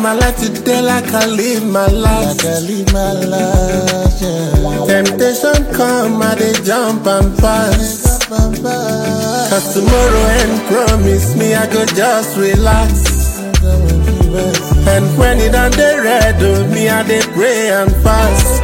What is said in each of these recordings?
my life today like I live my life. Like I live my life, yeah. Temptation come, I dey jump and pass. Cause tomorrow ain't promise me, I go just relax. And when it on the red, oh, me I dey pray and fast.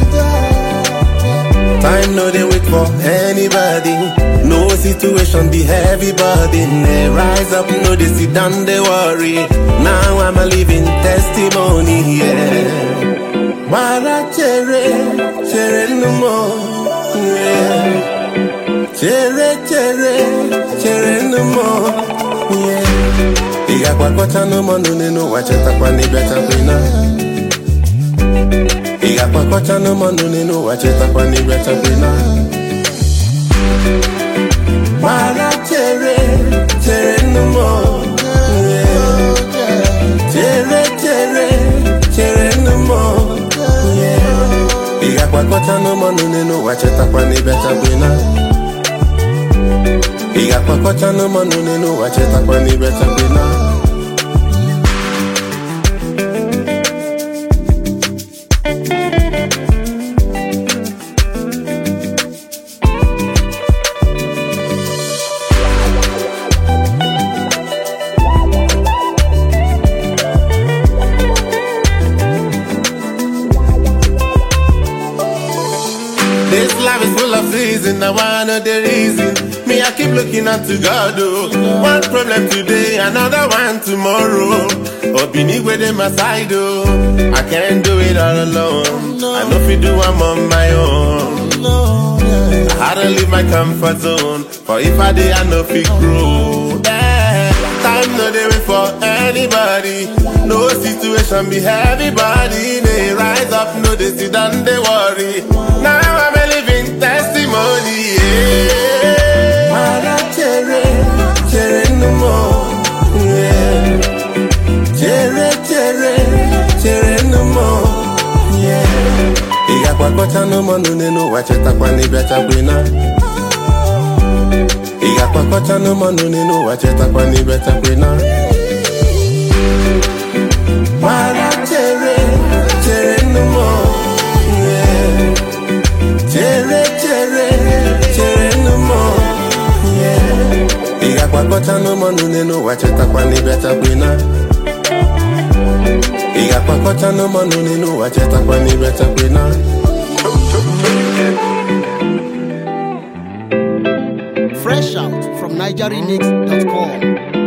Time no dey wait for anybody. No situation be heavy burden. They rise up, no they sit down, they worry. Now I'm a living testimony, yeah. Mara chere, chere no more, yeah. Chere, chere, chere no more, yeah. Igakwakọcha n'ụmụ nnụnụ n'ụwa chetakwa n'ịbịa chakwina. Igakwakọcha n'ụmụ nnụnụ n'ụwa chetakwa n'ịbịa chakwina. Mara chere, chere no more, yeah. Chere, chere, chere no more, yeah. Igakwakọcha n'ụmụ nnụnụ n'ụwa chetakwa n'ịbịa chakwina. Ị ga-akwakọcha n'ụmụ nnụnụ n'ụwa chetakwa n'ịbịa chakwina This life is full of season, I wanna know the reason. Me, I keep looking unto God, oh. One problem today, another one tomorrow. Obini with them my side, oh. I can't do it all alone. I know if you do, I'm on my own. No, yeah. I had to leave my comfort zone. For if I did, I know if it grow. Yeah. Time no dey wait for anybody. No situation be heavy body. They rise up, no they sit down, they worry. Now I'm a living testimony. Yeah. Mara chere, chere no more. Yeah. Chere, chere, chere no more. Yeah. Ị ga-akwakọcha n'ụmụ nnụnụ n'ụwa chetakwa n'ịbịa chakwina. Ị ga-akwakọcha n'ụmụ nnụnụ n'ụwa chetakwa n'ịbịa chakwina. Mara chere, chere no more. Yeah. Chere, chere, chere no more. Yeah. Ị ga-akwakọcha n'ụmụ nnụnụ n'ụwa chetakwa n'ịbịa chakwina. Ị ga-akwakọcha n'ụmụ nnụnụ n'ụwa chetakwa n'ịbịa chakwina. Fresh out from NigerianX.com.